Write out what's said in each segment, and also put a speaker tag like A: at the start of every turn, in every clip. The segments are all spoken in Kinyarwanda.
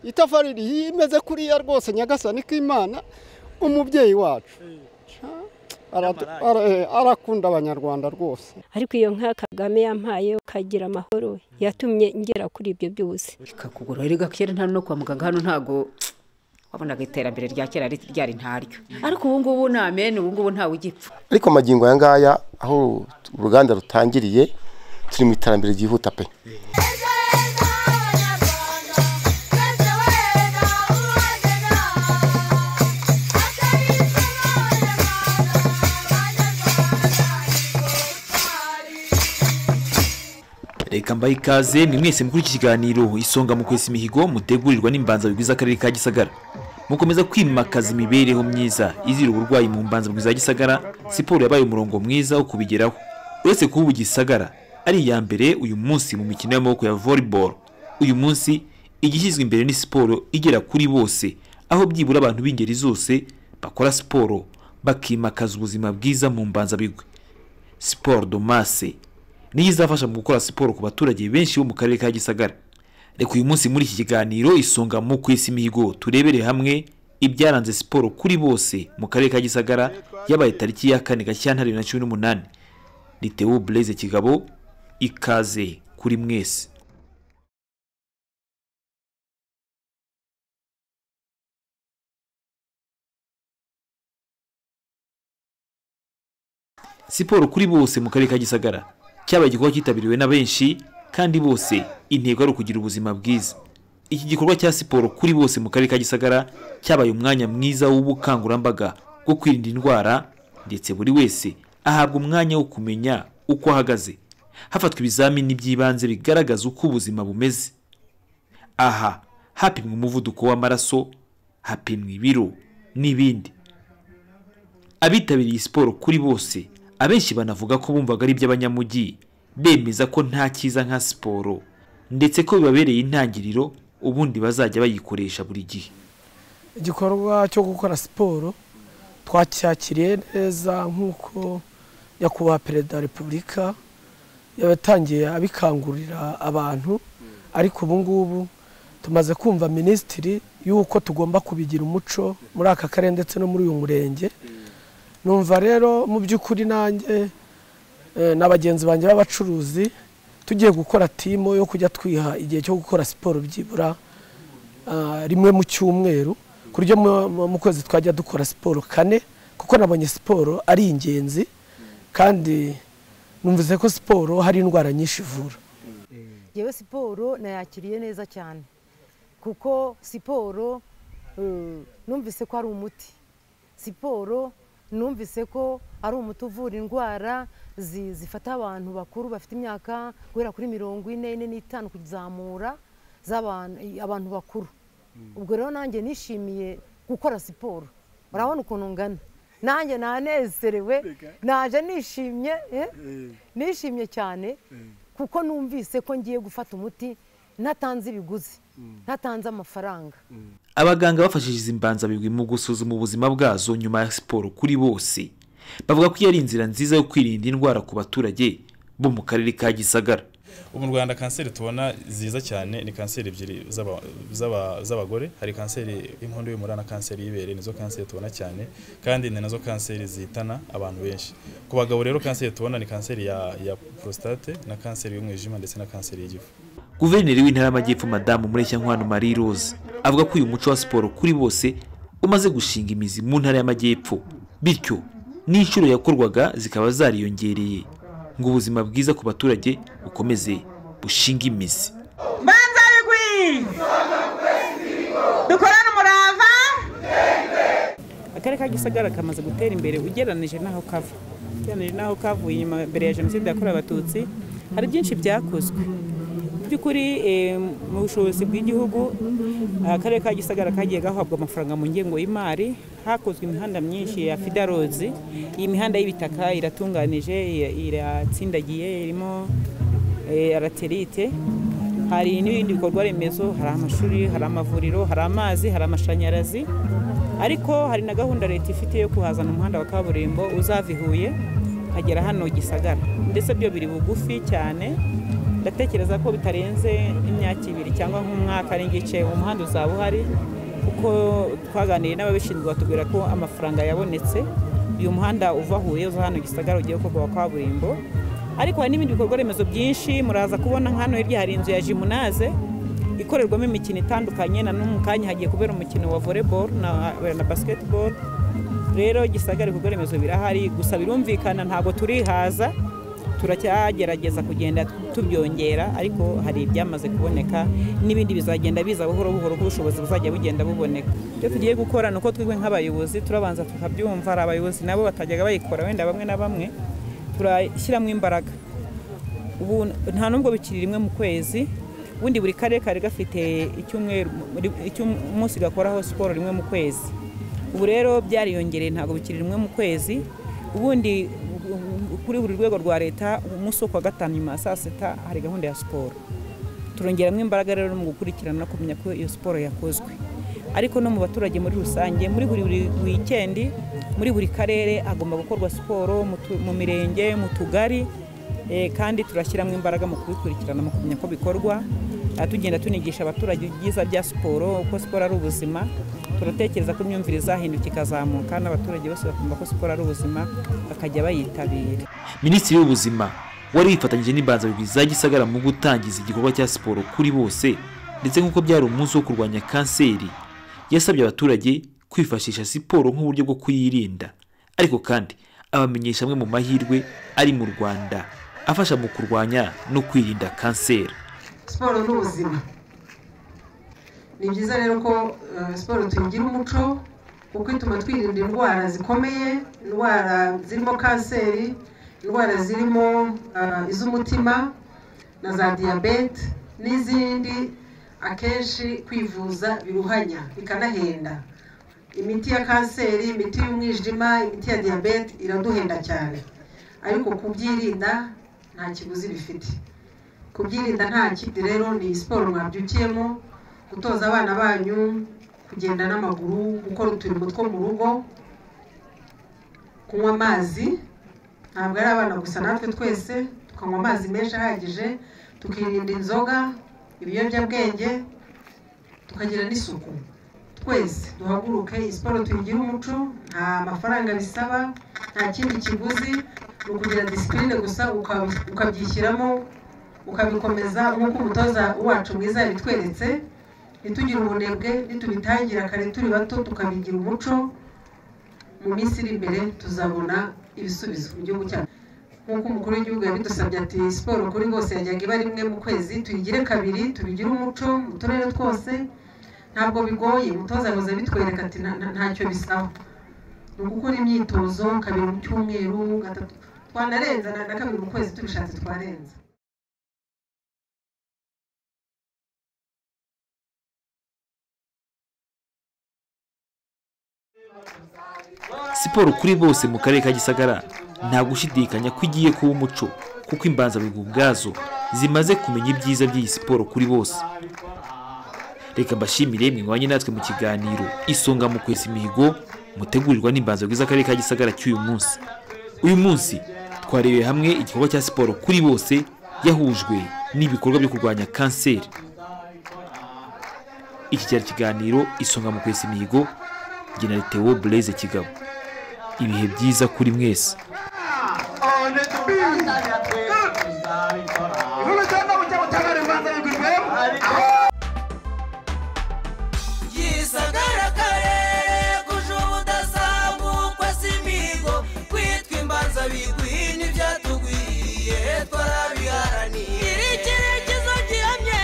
A: itafari imeze kuriya rwose nyagasani k'imana umubyeyi wacu arakunda abanyarwanda rwose
B: ariko iyo nka kagame yampaye ukagira amahoro yatumye ngera kuri ibyo byose
C: ikakugura rero kera nta no kwa muganga hano ntago wabonaga iterambere rya kera ryari ntaryo ariko ubu ngubu ni amene ubu ngubu ntawe ugipfa
D: ariko amagingo aya ngaya aho uruganda rutangiriye turi mu iterambere ryihuta pe
E: reka mbaye ikaze ni mwese muri iki kiganiro isonga mu kwesa imihigo mutegurirwa n'imbanza bigwiza akarere ka gisagara mukomeza kwimakaza imibereho myiza izira uburwayi mu mbanza bwiza gisagara siporo yabaye umurongo mwiza wo kubigeraho uretse kuba ubu gisagara ari iya mbere uyu munsi mu mikino y'amaboko ya volleyball uyu munsi igishyizwe imbere ni siporo igera kuri bose aho byibura abantu b'ingeri zose bakora siporo bakimakaza ubuzima bwiza mu mbanza bigwe siporo domase niyo izafasha mu gukora siporo ku baturage benshi bo mu karere ka gisagara reka uyu munsi muri iki kiganiro isonga mu kwisi imihigo turebere hamwe ibyaranze siporo kuri bose mu karere ka gisagara yabaye tariki ya kane gashyantare bibiri na cumi n'umunani ritewo bureze kigabo ikaze kuri mwese siporo kuri bose mu karere ka gisagara cyabaye igikorwa cyitabiriwe na benshi kandi bose intego ari ukugira ubuzima bwiza iki gikorwa cya siporo kuri bose mu karere ka gisagara cyabaye umwanya mwiza w'ubukangurambaga bwo kwirinda indwara ndetse buri wese ahabwa umwanya wo kumenya uko ahagaze hafatwa ibizamini by'ibanze bigaragaza uko ubuzima bumeze aha hapimwa umuvuduko w'amaraso hapimwa ibiro n'ibindi abitabiriye siporo kuri bose abenshi banavuga ko bumvaga ari iby'abanyamujyi bemeza ko nta cyiza nka siporo ndetse ko bibabereye intangiriro ubundi bazajya bayikoresha buri gihe
F: igikorwa cyo gukora siporo twacyakiriye neza nk'uko nyakubahwa perezida wa repubulika yatangiye abikangurira abantu ariko ubu ngubu tumaze kumva minisitiri y'uko tugomba kubigira umuco muri aka karere ndetse no muri uyu murenge numva rero mu by'ukuri nanjye na bagenzi banjye b'abacuruzi tugiye gukora timu yo kujya twiha igihe cyo gukora siporo byibura rimwe mu cyumweru ku buryo mu kwezi twajya dukora siporo kane kuko nabonye siporo ari ingenzi kandi numvise ko siporo hari indwara nyinshi ivura
G: yewe siporo nayakiriye neza cyane kuko siporo numvise ko ari umuti siporo numvise ko ari umuti uvura indwara zifata abantu bakuru bafite imyaka guhera kuri mirongo ine ine n'itanu kuzamura abantu bakuru ubwo rero nanjye nishimiye gukora siporo urabona ukuntu ngana nanjye nanezerewe naje nishimye nishimye cyane kuko numvise ko ngiye gufata umuti ntatanze ibiguzi ntatanze amafaranga
E: abaganga bafashije izi mbanzabigwi mu gusuzuma ubuzima bwazo nyuma ya siporo kuri bose bavuga ko iyo ari inzira nziza yo kwirinda indwara ku baturage bo mu karere ka gisagara
H: ubu mu rwanda kanseri tubona ziza cyane ni kanseri ebyiri z'abagore hari kanseri y'inkondo y'umura na kanseri y'ibere nizo kanseri tubona cyane kandi ni nazo kanseri zihitana abantu benshi ku bagabo rero kanseri tubona ni kanseri ya prostate na kanseri y'umwijima ndetse na kanseri y'igifu
E: guverineri w'intara y'amajyepfo madamu mureshyankwano marie rose avuga ko uyu muco wa siporo kuri bose umaze gushinga imizi mu ntara y'amajyepfo bityo n'inshuro yakorwaga zikaba zariyongereye ngo ubuzima bwiza ku baturage bukomeze bushinga imizi
I: mbanza bigwi dukorane umurava
J: akarere ka gisagara kamaze gutera imbere ugereranije n'aho kava ugereranije n'aho kavuye inyuma mbere ya jenoside yakorewe abatutsi hari byinshi byakozwe by'ukuri mu bushobozi bw'igihugu akarere ka gisagara kagiye gahabwa amafaranga mu ngengo y'imari hakozwe imihanda myinshi ya fidarozi iyi mihanda y'ibitaka iratunganije iratsindagiye irimo araterite hari n'ibindi bikorwa remezo hari amashuri hari amavuriro hari amazi hari amashanyarazi ariko hari na gahunda leta ifite yo kuhazana umuhanda wa kaburimbo uzava i huye ukagera hano gisagara ndetse byo biri bugufi cyane ndatekereza ko bitarenze imyaka ibiri cyangwa nk'umwaka n'igice umuhanda uzaba uhari kuko twaganiriye n'ababishinzwe batubwira ko amafaranga yabonetse uyu muhanda uva Huye uza hano Gisagara ugiye gukorwa wa kaburimbo ariko hari n'ibindi bikorwa remezo byinshi muraza kubona nka hano hirya hari inzu ya jimunaze ikorerwamo imikino itandukanye na n'umu kanya hagiye kubera umukino wa volleyball na, na basketball rero gisagara ibikorwa remezo birahari gusa birumvikana ntabwo turihaza turacyagerageza kugenda tubyongera ariko hari ibyamaze kuboneka n'ibindi bizagenda biza buhoro buhoro ko ubushobozi buzajya bugenda buboneka ibyo tugiye gukora ni uko twebwe nk'abayobozi turabanza tukabyumva hari abayobozi nabo batajyaga bayikora wenda bamwe na bamwe turashyiramo imbaraga ubu nta nubwo bikiri rimwe mu kwezi ubundi buri karere kari gafite icyumweru icy'umunsi gakoraho siporo rimwe mu kwezi ubu rero byariyongereye ntabwo bikiri rimwe mu kwezi ubundi kuri buri rwego rwa leta umunsi wo kuwa gatanu nyuma ya saa sita hari gahunda ya siporo turongeramo imbaraga rero mu gukurikirana no kumenya ko iyo siporo yakozwe ariko no mu baturage muri rusange muri buri wikendi muri buri karere hagomba gukorwa siporo mu tu- mu mirenge mu tugari Eh, kandi turashyiramo imbaraga mu kubikurikirana mu kumenya ko bikorwa Ah, tugenda tunigisha abaturage ibyiza bya siporo uko siporo ari ubuzima turatekereza ko imyumvire izahinduka ikazamuka n'abaturage bose bakumva ko siporo ari ubuzima bakajya bayitabira
E: minisitiri w'ubuzima wari wifatanyije n'imbanzabigwi za gisagara mu gutangiza igikorwa cya siporo kuri bose ndetse nk'uko byari umunsi wo kurwanya kanseri yasabye abaturage kwifashisha siporo nk'uburyo bwo kuyirinda ariko kandi abamenyesha amwe mu mahirwe ari mu rwanda afasha mu kurwanya no kwirinda kanseri
I: siporo ni ubuzima ni byiza rero ko eh, siporo tuyigira umuco kuko ituma twirinda indwara zikomeye indwara zirimo kanseri indwara zirimo eh, iz'umutima na za diyabete n'izindi akenshi kwivuza biruhanya bikanahenda imiti ya kanseri imiti y'umwijima imiti ya diyabete iraduhenda cyane ariko kubyirinda nta kiguzi bifite kubyirinda nta kindi rero ni siporo mwabyukiyemo gutoza abana banyu kugenda n'amaguru gukora uturimo two mu rugo kunywa amazi ntabwo ari abana gusa natwe twese tukanywa amazi menshi ahagije tukirinda inzoga ibiyobyabwenge tukagira n'isuku twese duhaguruke iyi siporo tuyigire umuco nta mafaranga bisaba nta kindi kiguzi ni ukugira disipurine gusa uka- ukabyishyiramo ukabikomeza nk'uko umutoza wacu mwiza yabitweretse ntitugire ubunebwe nitubitangira kare turi bato tukabigira umuco mu minsi iri imbere tuzabona ibisubizo mu gihugu cyacu nk'uko umukuru w'igihugu yabidusabye ati siporo kuri bose yajyaga iba rimwe mu kwezi tuyigire kabiri tubigire umuco mu turere twose ntabwo bigoye umutoza yahoze abitwereka ati "Nta- nta- ntacyo bisaba ni ugukora imyitozo kabiri mu cyumweru gatatu twanarenza na na kabiri mu kwezi tubishatse twarenza
E: siporo kuri bose mu karere ka gisagara nta gushidikanya ko igiye kuba umuco kuko imbanzabigwi ubwazo zimaze kumenya ibyiza by'iyi siporo kuri bose reka mbashimire mwibanye natwe mu kiganiro isonga mu kwesa imihigo mutegurirwa n'imbanzabigwi z'akarere ka gisagara cy'uyu munsi uyu munsi twarebeye hamwe igikorwa cya siporo kuri bose yahujwe n'ibikorwa byo kurwanya kanseri iki cyari ikiganiro isonga mu kwesa imihigo general theo blaise kigabo ibihe byiza kuri mwese
K: gisagara karere kuje ubudasambukwa si imihigo kwitwa imbanza bigwi ntibyatugwiye twarabiharaniye iri cyerekezo gihamye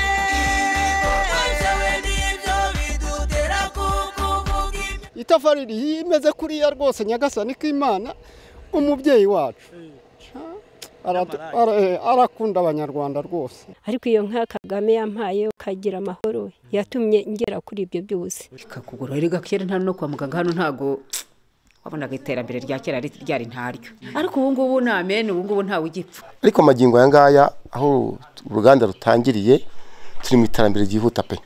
K: ibikorwa byawe nibyo bidutera kukuvuga ibyo
A: itafari rimeze kuriya rwose nyagasani k'imana umubyeyi wacu Aratu- ara- eh, arakunda abanyarwanda rwose
B: ariko iyo nka kagame yampaye ukagira amahoro yatumye ngera kuri ibyo byose
C: ikakugora rero kera nta no kwa muganga hano ntago wabonaga iterambere rya kera rit- ryari ntaryo ariko ubu ngubu ni amene ubu ngubu ntawe ugipfa
D: ariko magingo aya ngaya aho uruganda rutangiriye turi mu iterambere ryihuta pe